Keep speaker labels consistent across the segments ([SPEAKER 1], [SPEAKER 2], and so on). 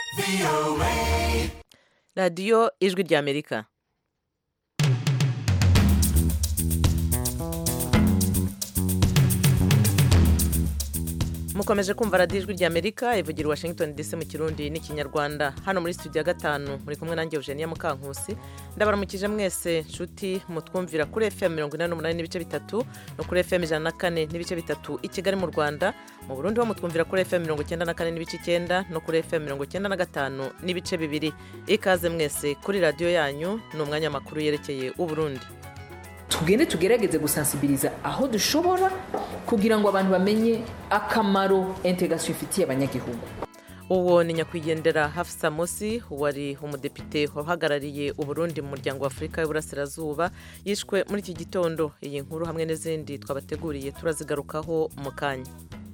[SPEAKER 1] radiyo ijwi ry'amerika mukomeje kumva radiyo ijwi ry'amerika ivugira i washington dc mu kirundi n'ikinyarwanda hano muri studio ya gatanu muri kumwe nanjye eugenia mukankusi ndabaramukije mwese nshuti mutwumvira kuri fm mirongo inani n'umunani n'ibice bitatu no kuri fm ijana na kane n'ibice bitatu i kigali mu rwanda mu burundi ho mutwumvira kuri fm mirongo icyenda na kane n'ibice icyenda no kuri fm mirongo icyenda na gatanu n'ibice bibiri ikaze mwese kuri radiyo yanyu ni umwanya w'amakuru yerekeye uburundi
[SPEAKER 2] tugende tugerageze gusansibiriza aho dushobora kugira ngo abantu bamenye akamaro integasiyo ifitiye abanyagihugu
[SPEAKER 1] uwo ni nyakwigendera hafisa musi wari umudepite uhagarariye uburundi mu muryango wa afurika y'uburasirazuba yishwe muri iki gitondo iyi nkuru hamwe n'izindi twabateguriye turazigarukaho mu kanya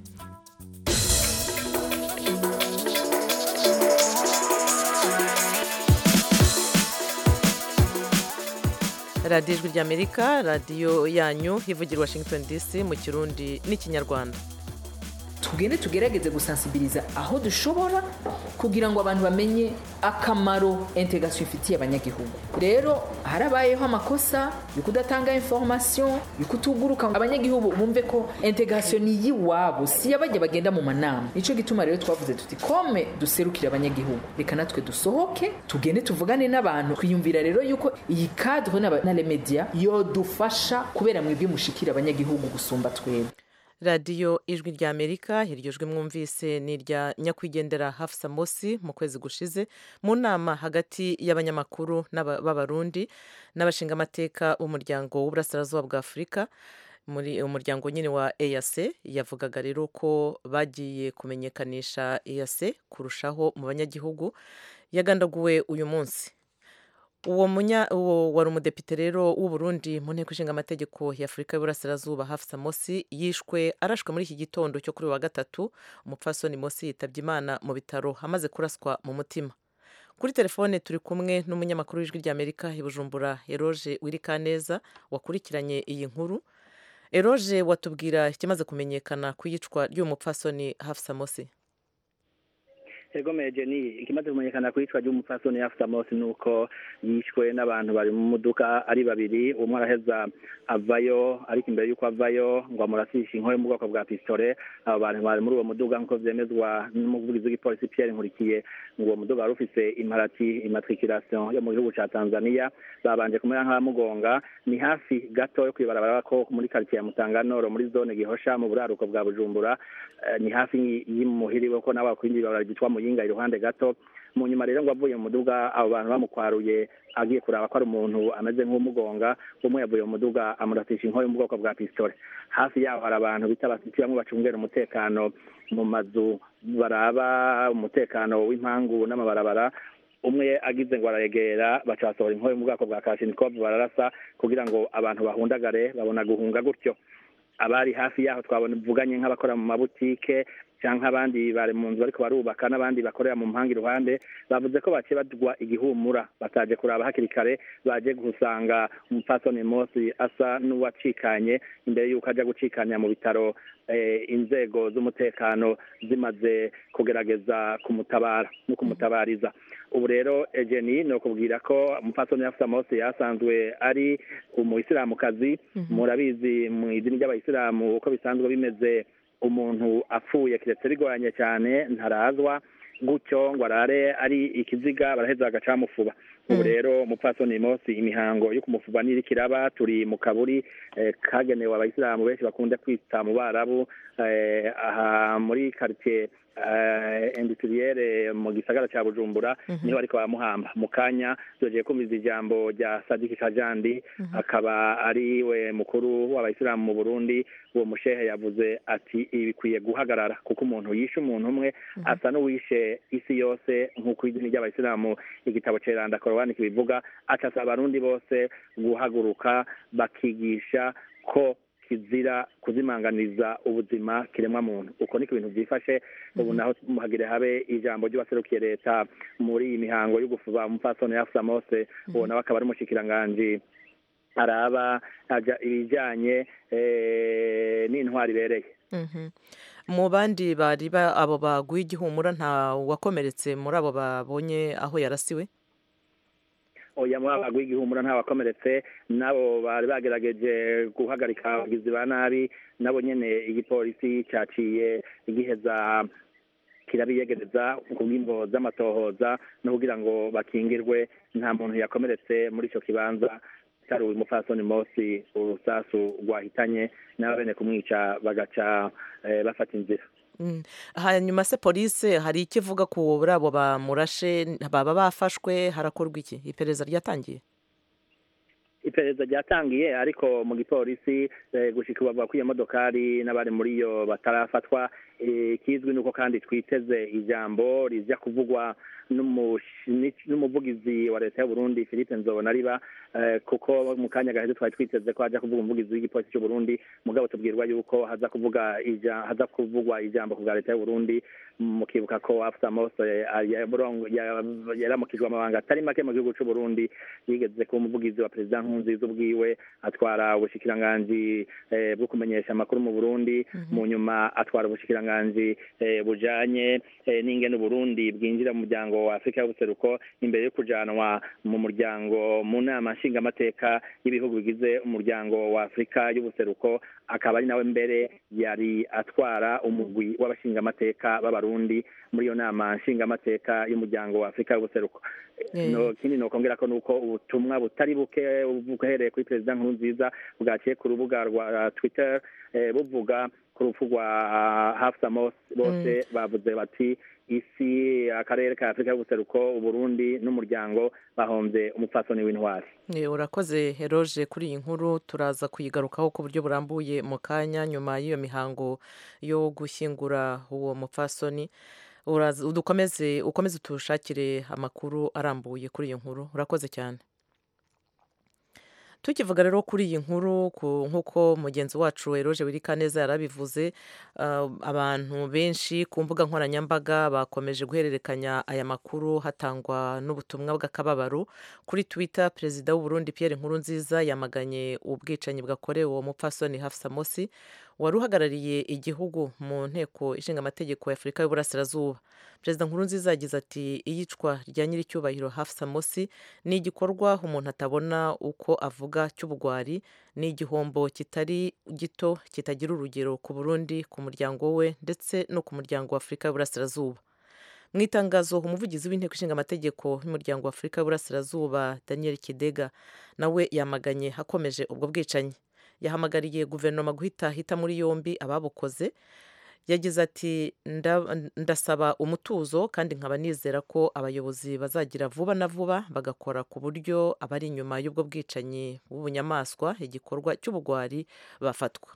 [SPEAKER 1] radiyo ijwi ry'amerika radiyo yanyu ivugira washington dc mu kirundi n'ikinyarwanda
[SPEAKER 2] tugende tugerageze gusansibiriza aho dushobora kugira ngo abantu bamenye akamaro integasiyo ifitiye abanyagihugu rero harabayeho amakosa yo kudatanga information yo kutuguruka abanyagihugu bumve ko integasiyo ni iyiwabo si yabajya bagenda mu manama nicyo gituma rero twavuze tuti kome duserukire abanyagihugu reka natwe dusohoke tugende tuvugane n'abantu twiyumvira rero yuko iyi cadre na remedia yodufasha kubera mwebwe mushikira abanyagihugu gusumba twebwe
[SPEAKER 1] radiyo ijwi rya amerika iryo jwi mwumvise ni irya nyakwigendera hafisa mosi mu kwezi gushize mu nama hagati y'abanyamakuru b'abarundi n'abashingamateka b'umuryango w'uburasirazuba bwa afurika muri umuryango nyine wa eyase yavugaga rero ko bagiye kumenyekanisha eyase kurushaho mu banyagihugu yagandaguwe uyu munsi uwo munya uwo wari umudepite rero w'uburundi mu nteko ishinga amategeko ya afurika y'uburasirazuba hafisa mosi yishwe arashwe muri iki gitondo cyo kuri wa gatatu umupfasoni mosi yitabye imana mu bitaro amaze kuraswa mu mutima kuri telefone turi kumwe n'umunyamakuru w'ijwi ry'amerika i bujumbura eroge wirikaneza wakurikiranye iyi nkuru eroge watubwira ikimaze kumenyekana ku iyicwa ry'uyu mupfasoni hafisa mosi
[SPEAKER 3] ego mejeni ikimaze kumenyekana ku iyicwa ry'umupfasoni yafusa mose ni uko yishwe n'abantu bari mu modoka ari babiri umwe araheza avayo ariko imbere y'uko avayo ngo amurasishe inkoyo mu bwoko bwa pisitore abo bantu bari muri uwo muduga nk'uko byemezwa n'umuvugizi w'igipolisi Pierre nkurikiye ngo uwo muduga wari ufise imparati imatrikirasiyo yo mu gihugu cya tanzania babanje kumera nk'abamugonga ni hafi gato yo kwibarabara ko muri karitsiye ya mutanganoro muri zone gihosha mu buraruko bwa bujumbura ni hafi y'imuhiriwe ko nawe wakwinjira ibarabara ryitwa muyinga iruhande gato mu nyuma rero ngo avuye mu muduga abo bantu bamukwaruye agiye kuraba ko ari umuntu ameze nk'umugonga umwe yavuye mu muduga amuratisha inkoyo mu bwoko bwa pisitore hafi yaho hari abantu bita abasiti bamwe bacungera umutekano mu mazu baraba umutekano w'impangu n'amabarabara umwe agize ngo arayegera baca basohora inkoyo mu bwoko bwa kashinikovu bararasa kugira ngo abantu bahundagare babona guhunga gutyo abari hafi yaho twabona buvuganye nk'abakora mu mabutike cyangwa abandi bari mu nzu bariko barubaka n'abandi bakorera mu mpanga iruhande bavuze ko baciye badwa igihumura bataje kuraba hakiri kare baje gusanga umupfasoni Mosi asa n'uwacikanye imbere y'uko ajya gucikanya mu bitaro inzego z'umutekano zimaze kugerageza kumutabara no kumutabariza ubu rero egeni ni ukubwira ko umupfasoni yafusa Mosi yasanzwe ari umuyisilamukazi murabizi mu idini ry'abayisilamu uko bisanzwe bimeze umuntu apfuye kiretse rigoranye cyane ntarazwa gutyo ngo arare ari ikiziga baraheza bagacamufuba ubu rero umupfasoni Mosi imihango yo kumufuba n'iri kiraba turi mu kaburi kagenewe abayisilamu benshi bakunda kwita mu barabu aha muri karitsiye indutiriyere mu gisagara cya bujumbura niho ariko bamuhamba mu kanya tugiye kumviza ijambo rya sadiki kajandi akaba ari we mukuru w'abayisilamu mu burundi uwo mushehe yavuze ati ibi bikwiye guhagarara kuko umuntu yishe umuntu umwe asa n'uwishe isi yose nk'uko idini ry'abayisilamu igitabo ceranda korowani kibivuga acasaba abarundi bose guhaguruka bakigisha ko kizira kuzimanganiza ubuzima kiremwa muntu uko niko ibintu byifashe ubu naho muhagire habe ijambo ry'uwaserukiye leta muri iyi mihango yo gufuba umupfasoni yafusa mose uwo nawe akaba ari umushikiranganji araba ibijyanye n'intwari ibereye
[SPEAKER 1] mu bandi bari abo baguye igihumura nta wakomeretse muri abo babonye aho yarasiwe
[SPEAKER 3] oya muri abo baguye igihumura nta wakomeretse nabo bari bagerageje guhagarika abagizi ba nabi nabo nyene igipolisi caciye giheza kirabiyegereza ku bw'imvo z'amatohoza no kugira ngo bakingirwe nta muntu yakomeretse muri ico kibanza cyari uyu mupfasoni mosi urusasu rwahitanye n'abene kumwica bagaca bafata inzira
[SPEAKER 1] hanyuma se polisi hari icyo ivuga kuri abo bamurashe baba bafashwe harakorwa iki iperereza ryatangiye
[SPEAKER 3] iperereza ryatangiye ariko mu gipolisi gushika bavuga ko iyo modokari n'abari muri yo batarafatwa ikizwi nuko kandi twiteze ijambo rijya kuvugwa n'umuvugizi wa leta y'uburundi philippe nzobonariba kuko mu kanya gaheze twari twiteze ko haja kuvuga umuvugizi w'igipolisi cy'uburundi mugabo tubwirwa yuko haza kuvuga haza kuvugwa ijambo ku bwa leta y'uburundi mukibuka ko afsa mose yaramukijwe amabanga atari make mu gihugu c'uburundi yigeze kuba umuvugizi wa perezida nkurunziza ubwiwe atwara ubushikiranganji bwo kumenyesha amakuru mu burundi mu nyuma atwara ubushikiranganji bujanye n'ingene uburundi bwinjira mu muryango wa afurika y'ubuseruko imbere yo kujanwa mu muryango mu nama nshingamateka y'ibihugu bigize umuryango wa afurika y'ubuseruko akaba ari nawe mbere yari atwara umugwi w'abashingamateka b'abarundi muri iyo nama nshingamateka y'umuryango wa afurika y'ubuseruko ikindi nokongera ko nuko ubutumwa butari buke buhereye kuri perezida nkurunziza bwaciye ku rubuga rwa twitter buvuga ku rupfu rwa hafsa bose bavuze bati isi akarere ka afurika y'ubuseruko uburundi n'umuryango bahombe umupfasoni w'intwari
[SPEAKER 1] urakoze heroje kuri iyi nkuru turaza kuyigarukaho ku buryo burambuye mu kanya nyuma y'iyo mihango yo gushyingura uwo mupfasoni ukomeze ukomeze utushakire amakuru arambuye kuri iyo nkuru urakoze cyane tukivuga rero kuri iyi nkuru nk'uko mugenzi wacu eroje wirika neza yarabivuze abantu benshi ku mbuga nkoranyambaga bakomeje guhererekanya aya makuru hatangwa n'ubutumwa bw'akababaro kuri twitter perezida w'uburundi Pierre Nkurunziza yamaganye ubwicanyi bwakorewe uwo mupfasoni Hafsa Mosi wari uhagarariye igihugu mu nteko ishinga amategeko ya afurika y'uburasirazuba perezida nkurunziza yagize ati iyicwa rya nyiricyubahiro hafsa mosi ni igikorwa umuntu atabona uko avuga cy'ubugwari ni igihombo kitari gito kitagira urugero ku burundi ku muryango we ndetse no ku muryango wa afurika y'uburasirazuba mu itangazo umuvugizi w'inteko ishinga amategeko y'umuryango wa afurika y'uburasirazuba daniel kidega nawe yamaganye hakomeje ubwo bwicanyi yahamagariye guverinoma guhita hita muri yombi ababukoze yagize ati ndasaba umutuzo kandi nkaba nizera ko abayobozi bazagira vuba na vuba bagakora ku buryo abari inyuma y'ubwo bwicanyi bw'ubunyamaswa igikorwa cy'ubugwari bafatwa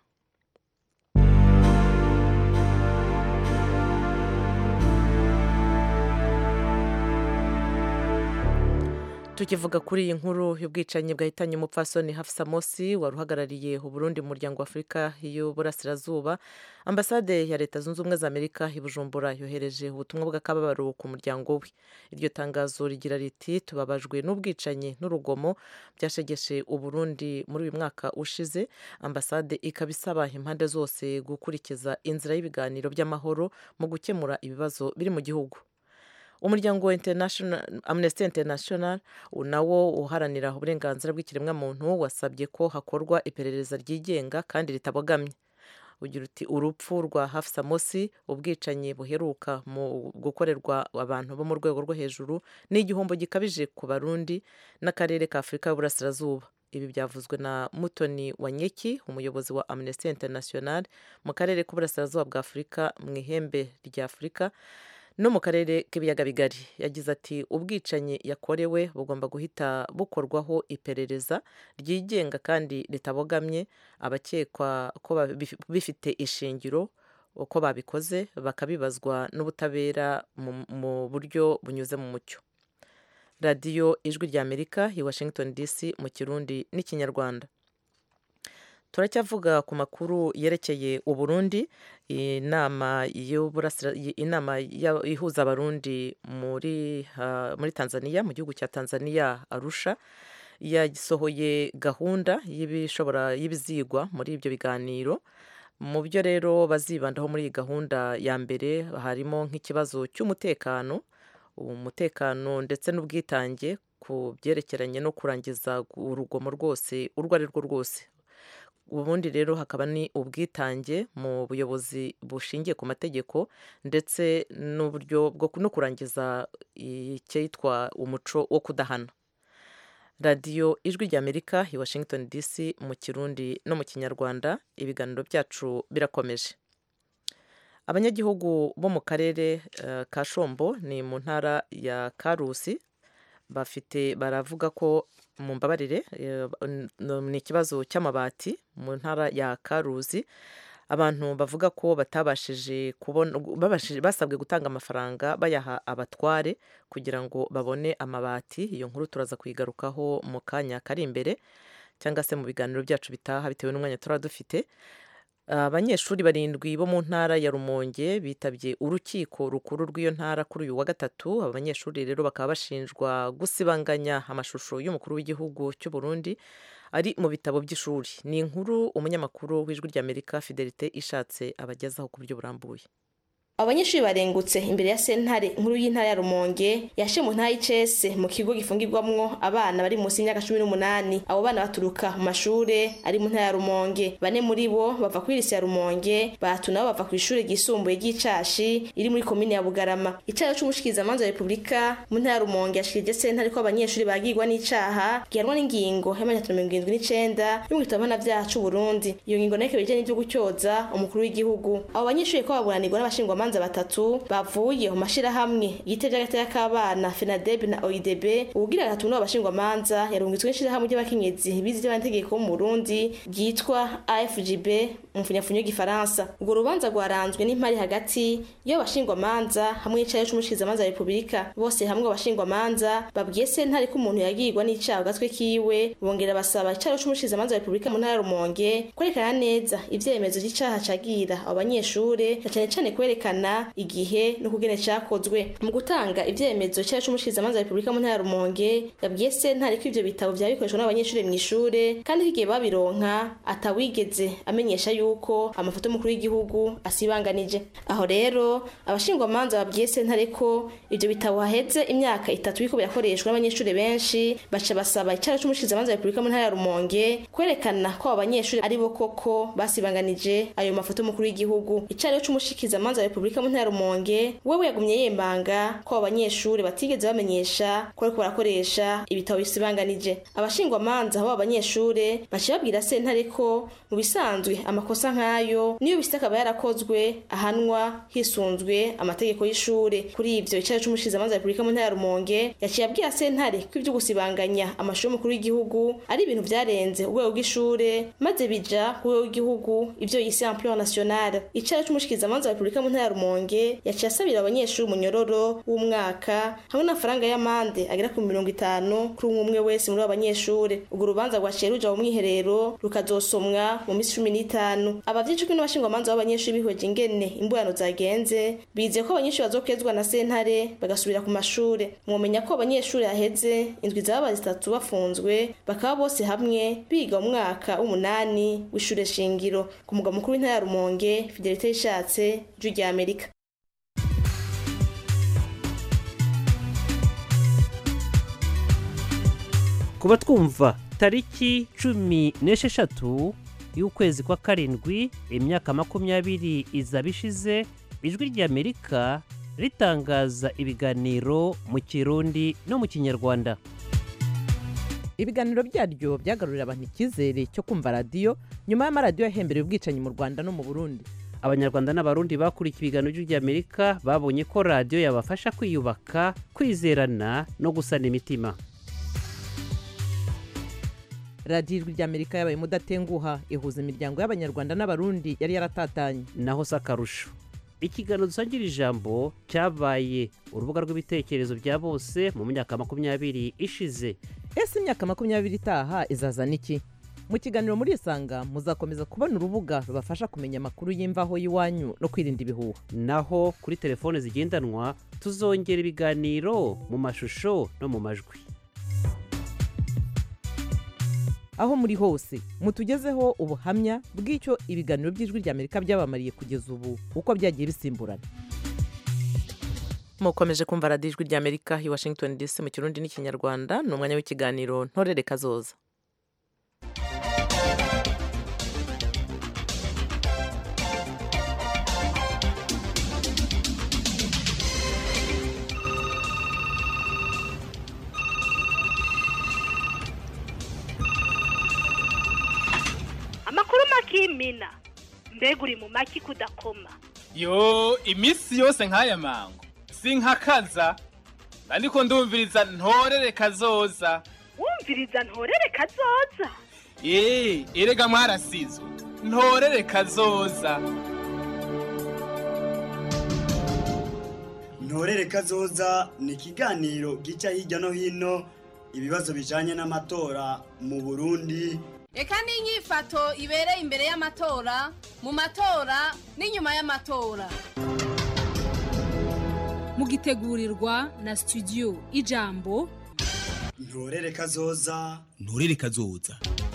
[SPEAKER 1] tukivuga kuri iyi nkuru y'ubwicanyi bwahitanye umupfasoni Hafsa Mosi wari uhagarariye uburundi mu muryango wa afurika y'uburasirazuba ambasade ya leta zunze ubumwe za amerika i bujumbura yohereje ubutumwa bw'akababaro ku muryango we iryo tangazo rigira riti tubabajwe n'ubwicanyi n'urugomo byashegeshe uburundi muri uyu mwaka ushize ambasade ikaba isaba impande zose gukurikiza inzira y'ibiganiro by'amahoro mu gukemura ibibazo biri mu gihugu umuryango wa amnesty international nawo uharanira uburenganzira bw'ikiremwamuntu wasabye ko hakorwa iperereza ryigenga kandi ritabogamye ugira uti urupfu rwa hafsa mosi ubwicanyi buheruka mu gukorerwa abantu bo mu rwego rwo hejuru ni igihombo gikabije ku barundi n'akarere ka afurika y'uburasirazuba ibi byavuzwe na mutoni wanyeki umuyobozi wa amnesty international mu karere k'uburasirazuba bwa afurika mu ihembe rya afurika no mu karere k'ibiyaga bigari yagize ati ubwicanyi yakorewe bugomba guhita bukorwaho iperereza ryigenga kandi ritabogamye abakekwa ko bifite ishingiro uko babikoze bakabibazwa n'ubutabera mu buryo bunyuze mu mucyo radiyo ijwi ry'amerika i washington dc mu kirundi n'ikinyarwanda turacyavuga ku makuru yerekeye uburundi inama inama ihuza abarundi muri muri tanzania mu gihugu cya tanzania arusha yasohoye gahunda y'ibishobora y'ibizigwa muri ibyo biganiro mu byo rero bazibandaho muri iyi gahunda ya mbere harimo nk'ikibazo cy'umutekano umutekano ndetse n'ubwitange ku byerekeranye no kurangiza urugomo rwose urwo ari rwo rwose ubundi rero hakaba ni ubwitange mu buyobozi bushingiye ku mategeko ndetse n'uburyo bwo no kurangiza icyitwa umuco wo kudahana radiyo ijwi ry'amerika i washington dc mu kirundi no mu kinyarwanda ibiganiro byacu birakomeje abanyagihugu bo mu karere ka shombo ni mu ntara ya karusi bafite baravuga ko mu mbabarire ni ikibazo cy'amabati mu ntara ya karuzi abantu bavuga ko batabashije kubona basabwe gutanga amafaranga bayaha abatware kugira ngo babone amabati iyo nkuru turaza kuyigarukaho mu kanya kari imbere cyangwa se mu biganiro byacu bitaha bitewe n'umwanya turaba dufite abanyeshuri barindwi bo mu ntara ya rumonge bitabye urukiko rukuru rw'iyo ntara kuri uyu wa gatatu aba banyeshuri rero bakaba bashinjwa gusibanganya amashusho y'umukuru w'igihugu cy'u Burundi ari mu bitabo by'ishuri ni inkuru umunyamakuru w'ijwi ry'amerika fidelite ishatse abagezaho ku buryo burambuye
[SPEAKER 4] abanyeshuri barengutse imbere ya sentare nkuru y'intara ya rumonge yashe mu ntara y'icese mu kigo gifungirwamwo abana bari munsi y'imyaka cumi n'umunani abo bana baturuka mu mashure ari mu ntara ya rumonge bane muri bo bava kuri lise ya rumonge batatu nabo bava ku ishure ryisumbuye ry'icashi iri muri komine ya bugarama icaha c'umushikirizamanza wa repubulika mu ntara ya rumonge yashikirije sentare ko abanyeshuri bagirwa n'icaha gihanwa n'ingingo y'amajana mirongo irindwi n'icenda yo mu gitabo mpanavyaha c'uburundi iyo ngingo nayo ikaba ijanye n'ivyo gutyoza umukuru w'igihugu abo banyeshuri ko baburanirwa n'abashingwamanza abacamanza batatu bavuye mu mashirahamwe yitevye agateka k'abana FENADEB na OIDB ubugira gatatu n'abo bashingwamanza yarungitswe n'ishirahamwe ry'abakenyezi bize ivy'amategeko mu Burundi ryitwa AFGB mu mfunyafunyo y'igifaransa urwo rubanza rwaranzwe n'impari hagati y'abashingwamanza hamwe n'icayo c'umushikirizamanza wa Repubulika bose hamwe abashingwamanza babwiye sentare ko umuntu yagirwa n'icaha gatwe kiwe bongera basaba icayo c'umushikirizamanza wa Repubulika mu ntara ya Rumonge kwerekana neza ivyemezo vy'icaha cagira abo banyeshure na cane cane kwerekana kwerekana igihe no kugene cakozwe mu gutanga ivyemezo cyacu c'umushikirizamanza wa Repubulika mu ntara ya Rumonge yabwiye sentare ko ivyo bitabo vya bikoreshwa n'abanyeshuri mu ishure kandi ko igihe babironka atawigeze amenyesha yuko amafoto y'umukuru w'igihugu asibanganije aho rero abashingwamanza babwiye sentare ko ivyo bitabo haheze imyaka itatu biko birakoreshwa n'abanyeshuri benshi baca basaba icara c'umushikirizamanza wa Repubulika mu ntara ya Rumonge kwerekana ko abo banyeshuri ari bo koko basibanganije ayo mafoto y'umukuru w'igihugu icara c'umushikirizamanza wa Repubulika Repubulika mu ntara Rumonge wewe yagumye yembanga ko abanyeshuri batigeze bamenyesha ko ariko barakoresha ibitabo bisibanganije abashingwamanza abo abanyeshuri baciye babwira sentare ko mu bisanzwe amakosa nk'ayo niyo bisita akaba yarakozwe ahanwa hisunzwe amategeko y'ishure kuri ivyo icaro c'umushikirizamanza wa Repubulika mu ntara ya Rumonge yaciye abwira sentare ko ivyo gusibanganya amashuri y'umukuru w'igihugu ari ibintu vyarenze urwego rw'ishure maze bija ku rwego rw'igihugu ivyo yise ampleur nationale icaro c'umushikirizamanza wa Repubulika mu ntara ya Rumonge yaciye asabira abanyeshuri umunyororo w'umwaka hamwe n'amafaranga y'amande agera ku mirongo itanu kuri umwe umwe wese muri abo banyeshuri urwo rubanza rwaciye ruja mu mwiherero rukazosomwa mu minsi cumi n'itanu abavyicujwe n'abashingwamanza b'abanyeshuri bihweje ingene imburano zagenze bizeye ko abanyeshuri bazokezwa na sentare bagasubira ku mashure mwomenya ko abanyeshuri haheze indwi zaba zitatu bafunzwe bakaba bose hamwe biga mu mwaka w'umunani w'ishure shingiro ku mugwa mukuru w'intara ya Rumonge Fidelite yishatse ijwi rya Amerika
[SPEAKER 5] kuba twumva tariki cumi n'esheshatu y'ukwezi kwa karindwi imyaka makumyabiri izaba ishize ijwi ry'amerika ritangaza ibiganiro mu kirundi no mu kinyarwanda
[SPEAKER 1] ibiganiro byaryo byagarurira abantu icyizere cyo kumva radiyo nyuma y'amaradiyo yahembereye ubwicanyi mu rwanda no mu burundi
[SPEAKER 5] abanyarwanda n'abarundi bakurikiye ibiganiro by'amerika babonye ko radiyo yabafasha kwiyubaka kwizerana no gusana imitima
[SPEAKER 1] radiyo ijwi ry'amerika yabaye umudatenguha ihuza imiryango y'abanyarwanda n'abarundi yari yaratatanye
[SPEAKER 5] naho si akarusho ikiganiro dusangira ijambo cyabaye urubuga rw'ibitekerezo bya bose mu myaka makumyabiri ishize
[SPEAKER 1] ese imyaka makumyabiri itaha izazana iki mu kiganiro muri isanga muzakomeza kubona urubuga rubafasha kumenya amakuru y'imvaho y'iwanyu no kwirinda ibihuha
[SPEAKER 5] naho kuri telefone zigendanwa tuzongera ibiganiro mu mashusho no mu majwi
[SPEAKER 1] aho muri hose mutugezeho ubuhamya bw'icyo ibiganiro by'ijwi ry'amerika byabamariye kugeza ubu uko byagiye bisimburana mukomeje kumva radiyo ijwi ry'amerika i washington dc mu kirundi n'ikinyarwanda ni umwanya w'ikiganiro ntorere kazoza
[SPEAKER 6] amakuru makimina mbega uri mu maki kudakoma
[SPEAKER 7] yo iminsi yose nk'aya mango sinkakaza ariko ndumviriza ntorere kazoza
[SPEAKER 6] wumviriza ntorere kazoza
[SPEAKER 7] eee erega mwarasizwe ntorere kazoza
[SPEAKER 8] ntorere kazoza ni ikiganiro gica hirya no hino ibibazo bijanye n'amatora mu burundi
[SPEAKER 9] reka n'inyifato ibereye imbere y'amatora mu matora n'inyuma y'amatora
[SPEAKER 10] mugitegurirwa na studio ijambo
[SPEAKER 8] ntorere kazoza
[SPEAKER 11] ntorere kazoza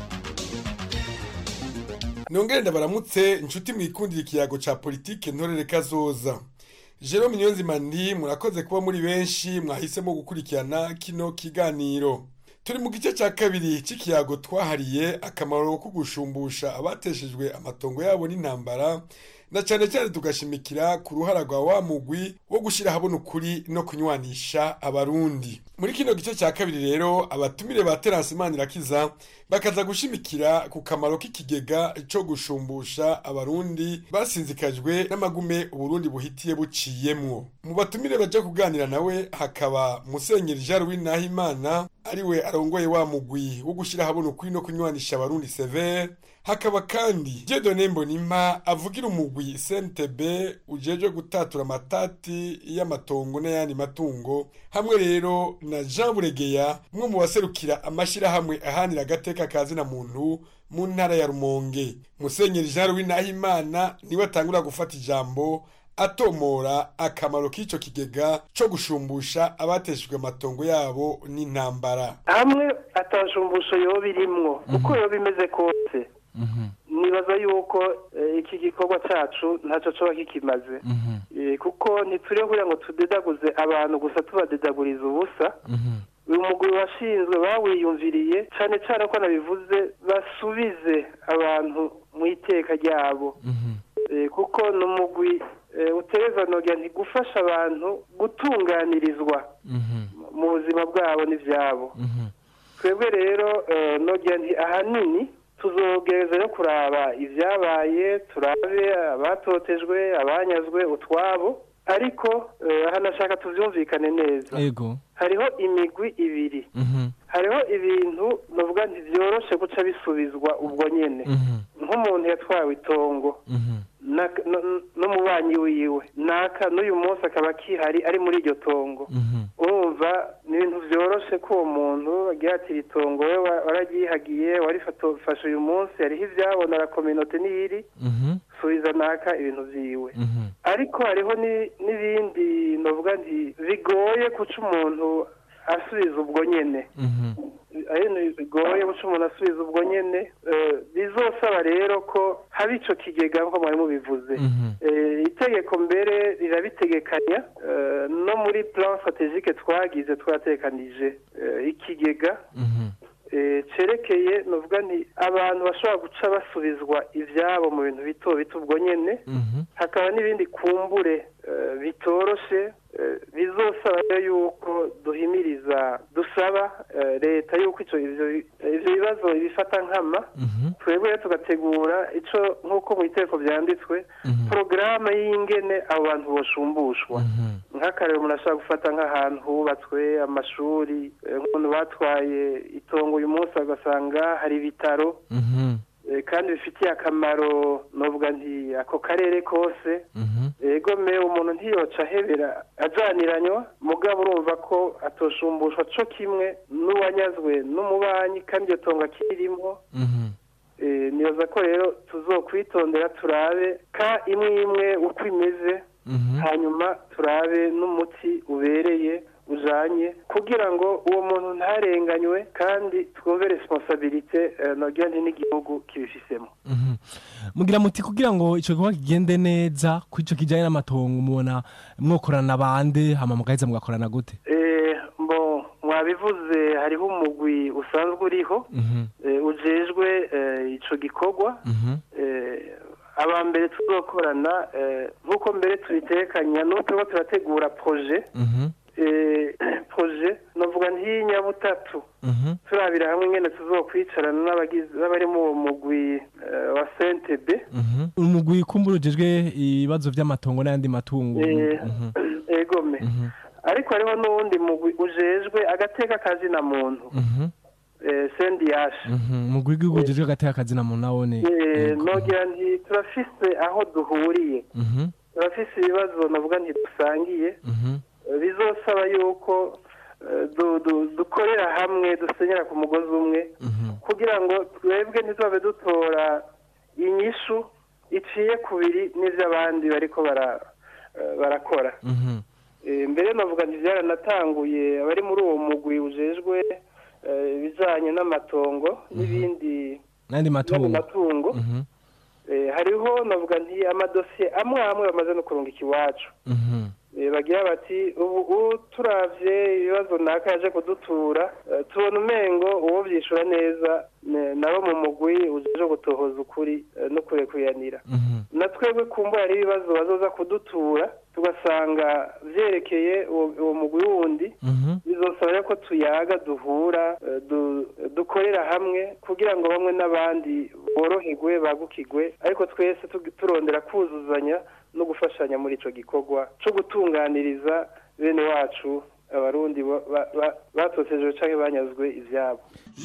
[SPEAKER 12] nongere ndabaramutse inshuti mwikundira ikiyago ca politike ntorere kazoza Jerome Niyonzima ndi murakoze kuba muri benshi mwahisemo gukurikirana kino kiganiro turi mu gice cya kabiri cy'ikiyago twahariye akamaro ko gushumbusha abateshejwe amatongo yabo n'intambara na cyane cyane tugashimikira ku ruhara rwa wa mugwi wo gushyira ahabona ukuri no kunywanisha abarundi muri kino gice cya kabiri rero abatumire ba terasi manirakiza bakaza gushimikira ku kamaro k'ikigega cyo gushumbusha abarundi basinzikajwe n'amagume uburundi buhitiye buciyemwo mu batumire baje kuganira nawe hakaba musenyeri jean louis nahimana ariwe arongoye wa mugwi wo gushyira ahabona ukuri no kunywanisha abarundi severe hakaba kandi jedone mbonimpa avugira umugwi cntb ujejwe gutatura amatati y'amatongo n'ayandi matungo hamwe rero na jean buregeya umwe mu baserukira amashyirahamwe ahanira agateka kazina muntu mu ntara ya rumonge musenyeri jean louis nahimana niwe atangura gufata ijambo atomora akamaro k'icyo kigega cyo gushumbusha abateshejwe amatongo yabo n'intambara
[SPEAKER 13] hamwe atashumbusho yoba irimwo uko yoba imeze kose nibaza yuko iki gikorwa cyacu ntacyo coba kikimaze kuko ntituriho kugira ngo tudedaguze abantu gusa tubadedaguriza ubusa uyu mugwi washinzwe bawiyumviriye cyane cyane ko nabivuze basubize abantu mu iteka ryabo kuko ni umugwi utereza nogira ntigufasha abantu gutunganirizwa mu buzima bwabo n'ibyabo twebwe rero nogira nti ahanini tuzogereza yo kuraba ibyabaye turabe abatotejwe abanyazwe utwabo ariko hanashaka tubyumvikane neza hariho imigwi ibiri hariho ibintu navuga ntibyoroshe guca bisubizwa ubwo nyine nk'umuntu yatwawe itongo n'umubanyi wiwe naka n'uyu munsi akaba akihari ari muri iryo tongo urumva ni ibintu byoroshe ko uwo muntu agira ati itongo we wararyihagiye warifashe uyu munsi hariho ibyabona la kominote n'iyiri subiza naka ibintu byiwe ariko hariho n'ibindi navuga nti bigoye guca umuntu asubiza ubwo nyine bigoye guca umuntu asubiza ubwo nyine bizosaba rero ko haba icyo kigega nk'uko mwari mubivuze itegeko mbere rirabitegekanya no muri plan strategique twagize twatekanije ikigega cerekeye nuvuga nti abantu bashobora guca basubizwa ibyabo mu bintu bito bito ubwo nyine hakaba n'ibindi kumbure bitoroshe bizosaba yuko duhimiriza dusaba leta yuko ibyo bibazo ibifata nkama twebwe tugategura icyo nk'uko mu iteko byanditswe porogaramu y'ingene abo bantu boshumbushwa nk'akarero umuntu ashobora gufata nk'ahantu hubatswe amashuri nk'umuntu batwaye itongo uyu munsi agasanga hari ibitaro kandi bifitiye akamaro novuga nti ako karere kose ego me umuntu ntiyoca ahebera ajaniranywa mugabo urumva ko atoshumbushwa co kimwe n'uwanyazwe n'umubanyi kandi iyo tongo akirimo nibaza ko rero tuzokwitondera turabe ka imwe imwe uko imeze hanyuma turabe n'umuti ubereye ujanye kugira ngo uwo muntu ntarenganywe kandi twumve responsabilite eh, nogira nti n'igihugu kibifisemo
[SPEAKER 11] mugira muti kugira ngo ico gikorwa kigende neza ku ico kijanye n'amatongo mubona mwokorana bande hama mugaheza mugakorana gute
[SPEAKER 13] Eh, mbo mwabivuze hariho umugwi usanzwe uriho eh, ujejwe eh, ico gikorwa eh, aba mbere tuzokorana eh, nk'uko mbere tubitekanya n'ubu turiko turategura projet eh, projet novuga ntiy'inyabutatu turabira hamwe ingene tuzokwicarana n'abagize n'abari mu uwo mugwi eh, wa CNTB
[SPEAKER 11] umugwi kumbura ujejwe ibibazo vy'amatongo n'ayandi matungo
[SPEAKER 13] Eh,
[SPEAKER 11] Mhm.
[SPEAKER 13] egome ariko hariho n'uwundi mugwi ujejwe agateka kazina muntu
[SPEAKER 11] Mhm.
[SPEAKER 13] eh, sendiyashe
[SPEAKER 11] Mhm. umugwi w'igihugu ujejwe agateka kazina muntu nawone
[SPEAKER 13] Eh, nogira nti turafise aho duhuriye
[SPEAKER 11] Mhm.
[SPEAKER 13] turafise ibibazo navuga nti dusangiye
[SPEAKER 11] Mhm.
[SPEAKER 13] Eh, bizosaba yuko eh, du- du- dukorera hamwe dusenyera ku mugozi umwe kugira ngo twebwe ntitubabe dutora inyishu iciye kubiri n'ivy'abandi bariko bara eh, barakora
[SPEAKER 11] Mhm.
[SPEAKER 13] Eh, mbere navuga nti byaranatanguye abari muri uwo mugwi ujejwe eh, ibijanye n'amatongo n'ibindi
[SPEAKER 11] n'ayandi matungo
[SPEAKER 13] matungo
[SPEAKER 11] Mhm.
[SPEAKER 13] Eh, hariho navuga nti amadosiye amwe amwe bamaze no kurungika iwacu
[SPEAKER 11] Mhm.
[SPEAKER 13] Eh, bagira bati ubu ubu turavye ibibazo naka yaje kudutura eh, tubona umengo uwo vyishura neza ne- nabo mu mugwi ujeje gutohoza ukuri eh, no kurekuyanira na twebwe kumbura hari ibibazo bazoza kudutura tugasanga vyerekeye uwo uwo mugwi wundi bizosaba rero ko tuyaga duhura eh, du- dukorera hamwe kugira ngo bamwe n'abandi boroherwe bagukigwe ariko twese tu- turondera kuzuzanya no gufashanya muri ico gikorwa co gutunganiriza bene wacu abarundi ba- ba- ba- batotejwe canke banyazwe ivyabo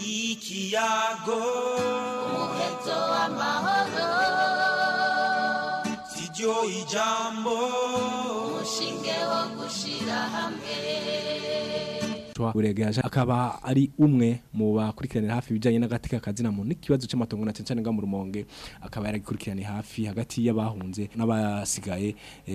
[SPEAKER 14] ikiyago umuheto w'amahoro siryo ijambo umushinge wo gushira hamwe
[SPEAKER 11] buregeje akaba ari umwe mu bakurikiranira hafi ibijanye n'agateka kazina muntu n'ikibazo c'amatongo na cyane nga mu rumonge akaba yaragikurikiraniye hafi hagati y'abahunze n'abasigaye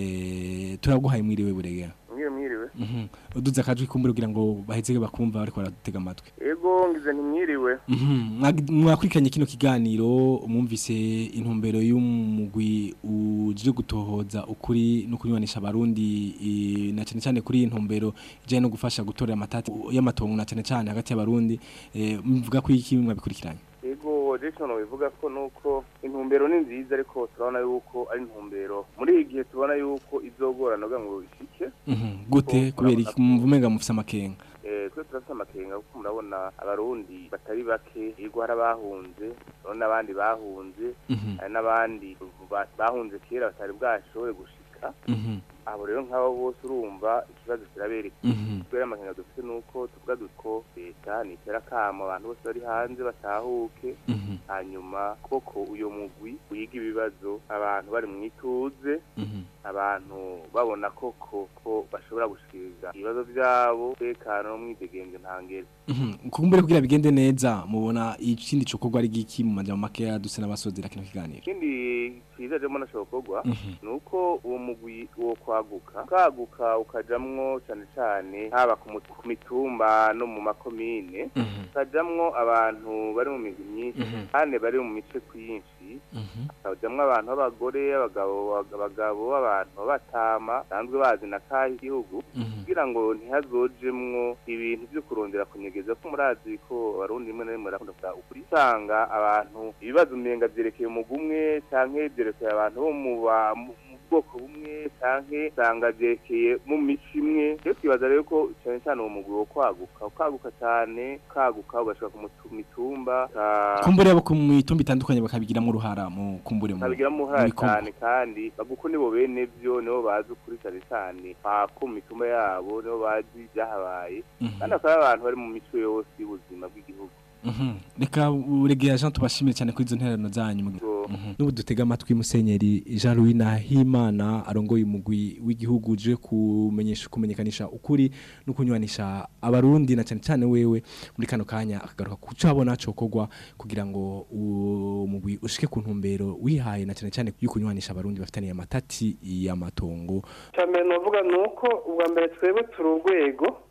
[SPEAKER 11] eh turaguhaye mwiriwe buregera
[SPEAKER 15] mwiriwe mwiriwe
[SPEAKER 11] Mhm. uduze akajwi kumbura kugira ngo baheze bakumva bariko baratega amatwi
[SPEAKER 15] ego ngize ntimwiriwe
[SPEAKER 11] Mhm. Mwagi- mwakurikiranye kino kiganiro mwumvise intumbero y'umugwi uje gutohoza ukuri no kunywanisha abarundi i- na cyane cyane kuri iyi ntumbero ijanye no gufasha gutorera amatati y'amatongo na cyane cyane hagati y'abarundi eh, mvuga ko iki mwabikurikiranye
[SPEAKER 15] ego jason bivuga ko nuko intumbero ni nziza ariko turabona yuko ari intumbero muri iki gihe tubona yuko izogorana kugira ngo ishike
[SPEAKER 11] Mhm. gute kubera iki muvumenga mufise amakenga
[SPEAKER 15] Eh, twe turafite amakenga kuko murabona abarundi batari bake yego hari abahunze urabona n'abandi bahunze
[SPEAKER 11] Mhm.
[SPEAKER 15] hari n'abandi ba- bahunze kera batari bwashoboye gushika
[SPEAKER 11] Mhm.
[SPEAKER 15] abo rero nk'abo bose urumva ikibazo kirabereka
[SPEAKER 11] Mhm.
[SPEAKER 15] kubera amakenga dufite nuko tuvuga duko leta nitera akamo abantu bose bari hanze batahuke
[SPEAKER 11] Mhm.
[SPEAKER 15] hanyuma koko uyo mugwi wiga ibibazo abantu bari mu ituze
[SPEAKER 11] Mhm.
[SPEAKER 15] abantu babona koko ko bashobora gushikiriza ibibazo byabo tekano n'umwidegenzo ntangere
[SPEAKER 11] Mhm. kumbure kugira bigende neza mubona ikindi cokorwa ari giki mu majambo makeya duse n'abasozera kino kiganiro
[SPEAKER 15] ikindi cyiza rero mbona shokorwa
[SPEAKER 11] Mhm.
[SPEAKER 15] ni uko uwo mugwi wo kwaguka ukaguka ukajamwo cyane cyane haba ku mu- ku mitumba no mu makomine ukajamwo abantu bari mu migwi myinshi
[SPEAKER 11] Mhm.
[SPEAKER 15] kandi bari mu mice kwinshi hakajamwo abantu b'abagore abagabo abagabo abantu b'abatama basanzwe bazi na kahe igihugu kugira ngo ntihazojemwo ibintu byo kurondera kunyegeza ko murazi ko abarundi rimwe na rimwe barakunda kuvuga ukuri usanga abantu ibibazo umenga vyerekeye umugwi umwe canke vyerekeye abantu bo mu ba- mu mu bwoko bumwe canke usanga vyerekeye mu mico imwe rero twibaza rero ko cane cane uwo mugwi wo kwaguka ukaguka cane ukaguka ugashika ku mutu- mitumba uka-
[SPEAKER 11] kumbure abo ku mitumba itandukanye bakabigiramwo uruhara mu kumbure mu
[SPEAKER 15] babigiramo
[SPEAKER 11] mu
[SPEAKER 15] uruhara
[SPEAKER 11] bikorwa.
[SPEAKER 15] cyane kandi baguko nibo bene vyo nibo bazi ukuri cyane cyane pako mu mitumba yabo nibo bazi ibyahabaye
[SPEAKER 11] Mhm.
[SPEAKER 15] kandi akaba ari abantu bari mu mico yose y'ubuzima bw'igihugu
[SPEAKER 11] Mhm. reka uregera Jean tubashimire cyane kuri izo ntererano zanyu Mhm. n'ubu dutega amatwi musenyeri Jean Louis Nahimana arongoye umugwi w'igihugu uje kumenyesha kumenyekanisha ukuri no kunywanisha abarundi na cyane cyane wewe muri kano kanya akagaruka kuco abona cokorwa kugira ngo uwo mugwi ushike ku ntumbero wihaye na cyane cyane y'ukunywanisha abarundi bafitaniye amatati y'amatongo
[SPEAKER 13] cyambere novuga ni uko ubwa mbere twebwe turi urwego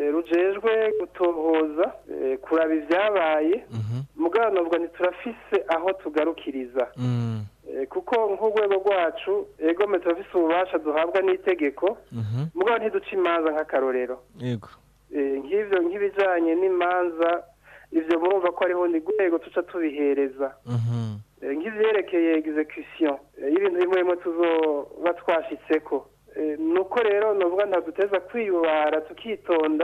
[SPEAKER 13] eh, rujejwe gutohoza eh, kuraba ibyabaye mugabo novuga ntiturafise aho tugarukiriza Eh, kuko nk'urwego rwacu egome turafise ububasha duhabwa n'itegeko mugabo ntiduca imanza nk'akarorero
[SPEAKER 11] yego
[SPEAKER 13] Eh, nk'ivyo nk'ibijanye n'imanza ivyo murumva ko hariho ni rwego tuca tubihereza Eh, nk'ivyerekeye execution eh, y'ibintu bimwe bimwe tuzoba twashitseko Eh, nuko rero novuga ntaduteza kwiyubara tukitonda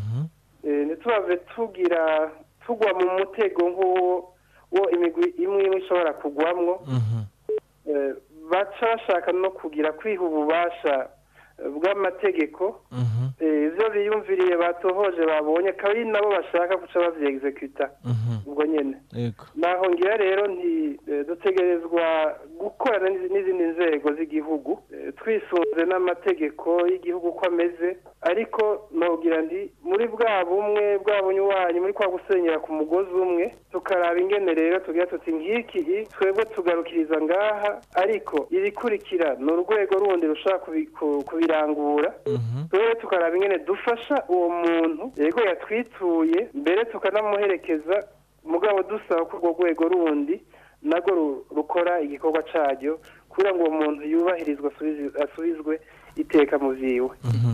[SPEAKER 13] Eh, ntitubave tugira tugwa mu mutego nk'uwo wo imigwi imwe imwe ishobora kugwamwo Eh, baca bashaka no kugira kwiha ububasha eh, bw'amategeko Eh, ivyo biyumviriye batohoje babonye akaba ari nabo bashaka guca bavyeexecuta ubwo nyene
[SPEAKER 11] yego
[SPEAKER 13] naho ngira rero nti eh, dutegerezwa gukorana n'izi- n'izindi nzego z'igihugu eh, twisunze n'amategeko y'igihugu uko ameze ariko nogira ndi muri bwa bumwe bwa bunywanyi muri kwa gusenyera ku mugozi umwe tukaraba ingene rero tugira tuti nk'iki i, twebwe tugarukiriza ngaha ariko ibikurikira ni urwego rundi rushobora kubi- ku- kubirangura twebwe tukaraba ingene dufasha uwo muntu yego yatwituye mbere tukanamuherekeza mugabo dusaba ko urwo rwego rundi narwo ru- rukora igikorwa caryo kugira ngo uwo muntu yubahirizwe asubizi- asubizwe iteka mu vyiwe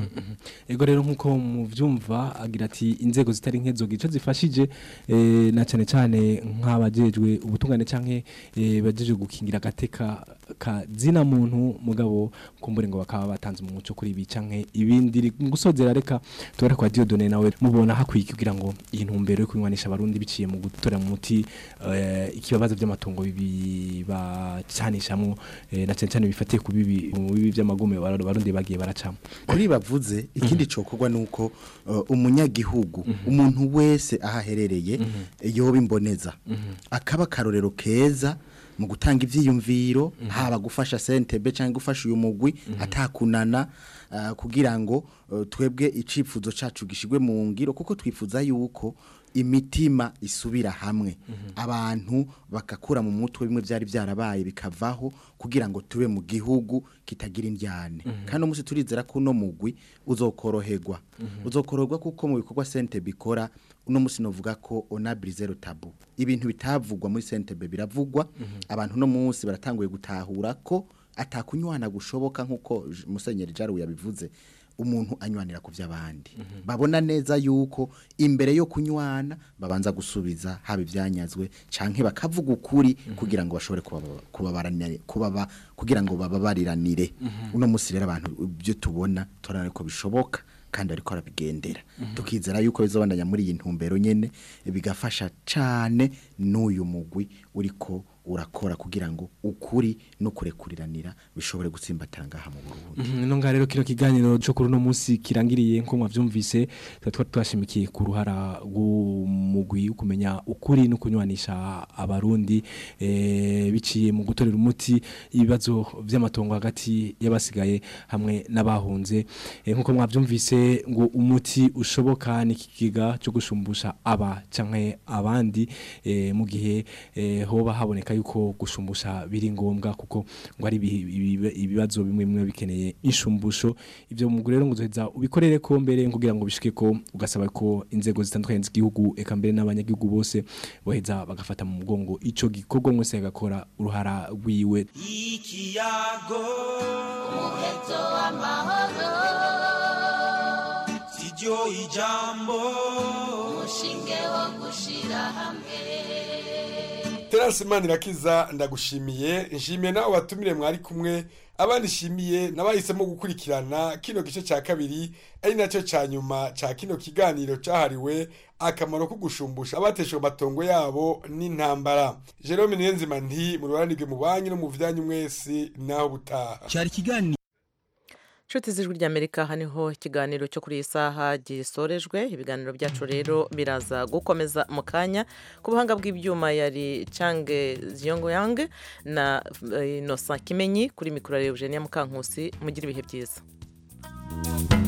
[SPEAKER 11] ego rero nk'uko muvyumva agira ati inzego zitari nk'ezo gico zifashije eh, na cyane cyane nk'abajejwe ubutungane canke eh, bajeje gukingira agateka ka zina muntu mugabo kumbure ngo bakaba batanze umuco kuri ibi canke ibindi mu gusozera reka tubare kwa Dieudonne nawe mubona hakwiye kugira ngo iyi ntumbero yo kunywanisha abarundi biciye mu gutora mu muti eh, ikibabazo by'amatungo bibi bacanishamwo eh, na cyane cyane bifatiye ku bibi mu bibi by'amagume abarundi bagiye baracamo
[SPEAKER 16] kuri bavuze ikindi cokorwa nuko uh, umunyagihugu umuntu wese aho aherereye yoba imboneza akaba karorero keza mu gutanga ivyiyumviro haba gufasha sentebe cyangwa gufasha uyu mugwi atakunana uh, kugira ngo uh, twebwe icifuzo cacu gishigwe mu ngiro kuko twifuza yuko imitima isubira hamwe abantu bakakura mu mutwe bimwe byari byarabaye bikavaho kugira ngo tube mu gihugu kitagira indyane kandi umunsi turizera ko uno mugwi uzokoroherwa uzokoroherwa kuko mu bikorwa sente bikora uno munsi novuga ko onabri zero tabu ibintu bitavugwa muri sentebe biravugwa abantu uno munsi baratanguye gutahura ko atakunywana gushoboka nk'uko J- musenyeri jaru yabivuze umuntu anywanira ku by'abandi babona neza yuko imbere yo kunywana babanza gusubiza haba ibyanyazwe canke bakavuga ukuri kugira ngo bashobore kubaba- kubabaranire kubaba kugira ngo bababariranire uno munsi rero abantu ibyo tubona turabona ko bishoboka kandi ariko arabigendera tukizera yuko bizobandanya muri iyi ntumbero nyene bigafasha cane n'uyu mugwi uriko urakora kugira ngo ukuri no kurekuriranira bishobore gutsimbatara ngaha mu Burundi
[SPEAKER 11] Mhm, ino ngaha rero kino kiganiro cyo kuri uno munsi kirangiriye nko mwavyumvise tuba twari twashimikiye ku ruhara rw'umugwi wo kumenya ukuri no kunywanisha abarundi eh, biciye mu gutorera umuti ibibazo vy'amatongo hagati y'abasigaye hamwe n'abahunze eh, nkuko mwavyumvise ngo umuti ushoboka ni ikigiga cyo gushumbusha aba canke abandi eh, mu gihe eh, hoba haboneka yuko gushumbusha biri ngombwa kuko ngo ari ibihi- ibibe- ibibazo bimwe bimwe bikeneye inshumbusho ivyo mu rero ngo uzoheza ubikorere ko mbere kugira ngo bishike ko ugasaba ko inzego zitandukanye z'igihugu eka mbere n'abanyagihugu bose boheza bagafata mu mugongo ico gikorwa mwese agakora uruhara rwiwe
[SPEAKER 14] ikiyago umuheto w'amahoro siryo ijambo umushinge wo gushira hamwe
[SPEAKER 12] Terence Manirakiza ndagushimiye nshimiye nawe batumire mwari kumwe abandi shimiye nabahisemo gukurikirana kino gice cya kabiri ari nacyo cya nyuma cya kino kiganiro cyahariwe akamaro ko gushumbusha abateshwe amatongo yabo n'intambara Jerome Niyonzima nti mu rubanirwe mu banki no mu vyanyu mwese naho butaha
[SPEAKER 17] cyari ikiganiro
[SPEAKER 1] nshuti z'ijwi ry'amerika haniho ikiganiro cyo kuri iyi saha gisorejwe ibiganiro byacu rero biraza gukomeza mu kanya ku buhanga bw'ibyuma yari cange ziyongoyange na eh, innocent kimenyi kuri mikoro ya eugenia mukankusi mugire ibihe byiza